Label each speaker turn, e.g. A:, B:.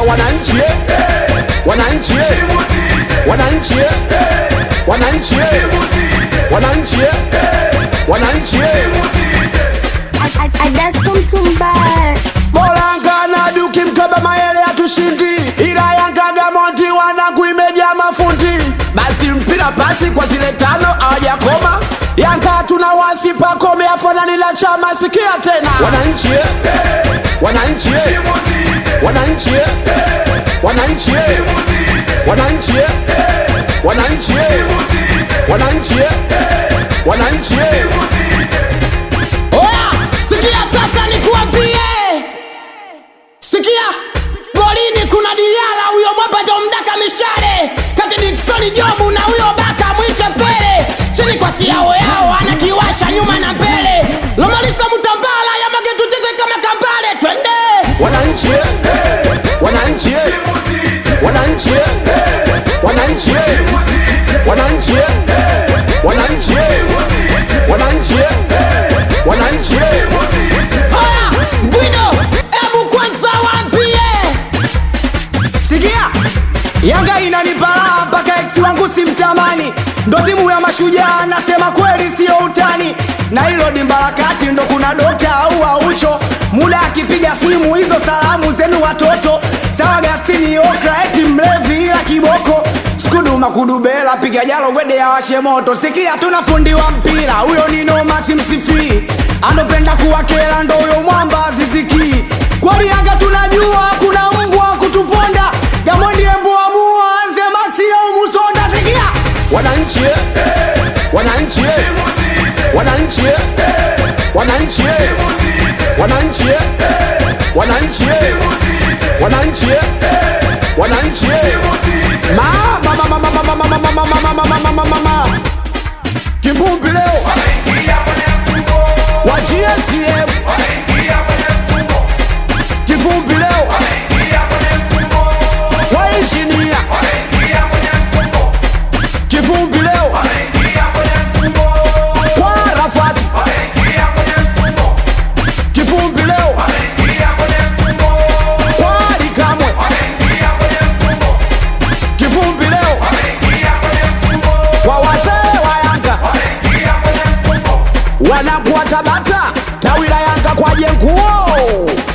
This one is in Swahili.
A: wananchi eh. wananchi eh. wananchi eh. wananchi eh. wananchi eh. wananchi eh.
B: I, I, I dance come to mbaya
A: Bolanga na duki mkaba mayele hatushindi, ila Yanga Gamonti wanangu imejaa mafundi. Basi mpira pasi kwa zile tano hawajakoma. Yanga tuna wasi pakome afanani la chama, sikia tena wananchi eh. wananchi eh. wananchi eh. wananchi eh. wananchi eh. wananchi eh. wananchi eh. wananchi eh.
C: Oya, sikia sasa nikuambie, sikia golini kuna Diala, huyo mwapato mdaka mishale kati Dickson Jobu na huyo baka mwite Pele, chini kwa siao yao anakiwasha nyuma na mbele, Lomalisa Mutambala Yamage tucheze kama kambale, twende
A: wananchi eh. wananchi eh. wananchi eh. wananchi eh. wananchi eh. wananchi eh. wananchi eh. wananchi eh.
C: Oya, Bwido, ebu kwanza waambie
D: Sikia, Yanga inanipala mpaka ex wangu simtamani, ndo timu ya mashujaa, nasema kweli sio utani, na hilo dimba la kati ndo kuna dokta au aucho, muda akipiga simu hizo salamu zenu watoto, sawa Gastini Okra eti mlevi ila kiboko skuduma kudubela piga jalo gwede ya washe moto, sikia tuna fundi wa mpira huyo ni noma simsifii, anopenda kuwakela ndo huyo mwamba ziziki kweli Yanga tunajua kuna mbwa kutuponda Gamondi embuamua anze maxi au musonda sikia
A: wananchi eh. wananchi eh. wananchi eh. wananchi eh. wananchi eh. wananchi eh. wananchi eh. wananchi eh. mama mama mama mama mama mama mama mama mama mama kivumbi leo wa GSM kivumbi leo kwa injinia kivumbi leo kwa Arafat kivumbi leo kwa Ali Kamwe kivumbi leo kwa wazee wa Yanga wanakuwa Tabata tawi la Yanga kwa jenguo